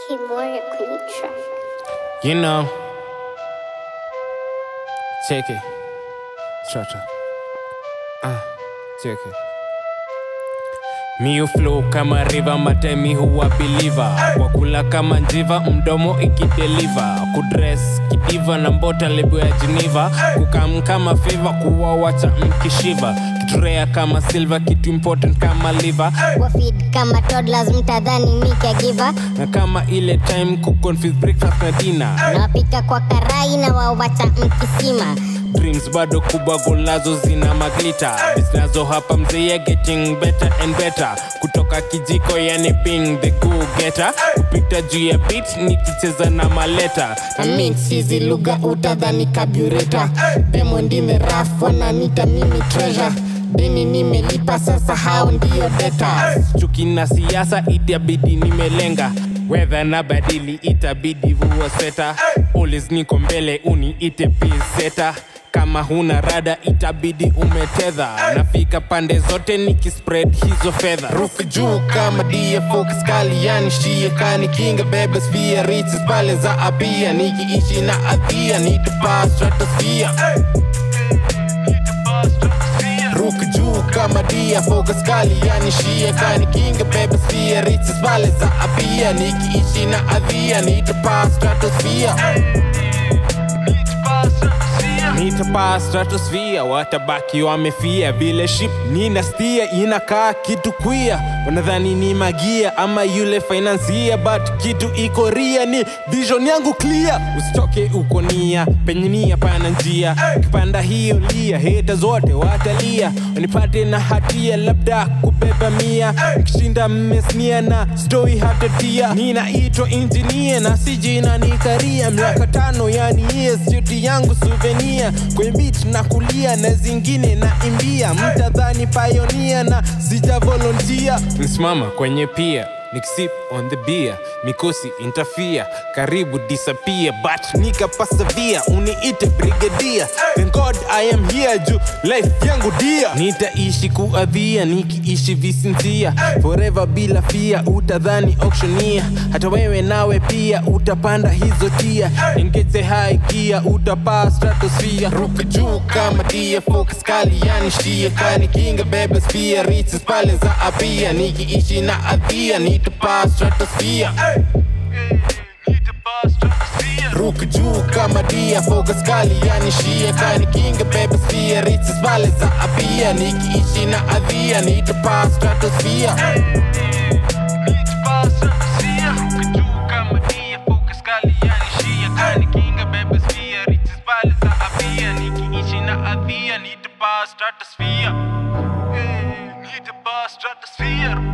Kimura kwenye track. You know. Check it. Cha-cha. Ah, check it. Miu flow kama river matemi huwa believer kwa kula kama njiva mdomo ikideliver kudress kidiva na mbota lebo ya Geneva kukam kama favor kuwa wacha mkishiva kiturea kama silver kitu important kama liver Wafeed kama toddlers mtadhani mi caregiver. na kama ile time kuconfuse breakfast na dinner Nawapika kwa karai na wawacha mkisima. dreams bado kubwa golazo zina maglita zinazo hapa mzee getting better and better kutoka kijiko yani being the go getter kupita juu ya beat nikicheza na maleta na mix hizi lugha utadhani kabureta demo ndime raf wananita mimi treasure deni nimelipa sasa hao ndio data chuki na siasa itabidi nimelenga wedha na badili itabidi vua seta always niko mbele uniite piseta kama huna rada itabidi umetedha nafika pande zote nikispread hizo fedha ruka juu kama dia focus kali yani shia kani kinga bebe sphere riches pale za abia nikiishi na adhia nitapaa stratosphere ruka juu kama dia focus kali yani shia kani kinga bebe sphere riches pale za abia nikiishi na adhia nitapaa stratosphere nitapaa stratosphere watabaki wamefia vile ship nina stia inakaa kitu kwia wanadhani ni magia ama yule financia but kitu iko ria ni vision yangu clear usitoke uko nia penye nia pana njia kipanda hiyo lia heta zote watalia wanipate na hatia labda kubeba mia kishinda mmesnia na stoi hatatia ninaitwa injinia na si jina ni karia miaka tano yani yes juti yangu suvenia kwenye beat na kulia na zingine na imbia mtadhani payonia na sija volontia nisimama kwenye pia nikisip on the beer mikosi intafia karibu disappear but nika persevere uniite brigadia thank god i am here juu life yangu dia nitaishi kuadhia nikiishi visinzia forever bila fia utadhani auctioneer hata wewe nawe pia utapanda hizo tia engeze high gear utapaa stratosphere ruka juu kama dia focus kali yani shia kani kinga bebe sphere riches pale za abia nikiishi na adhia nitapaa stratosphere ruka juu kama dia focus kali yani shia kani kinga bebe sphere riches pale za abia nikiishi na adhia nitapaa stratosphere Stratosphere. Hey, need to pass stratosphere.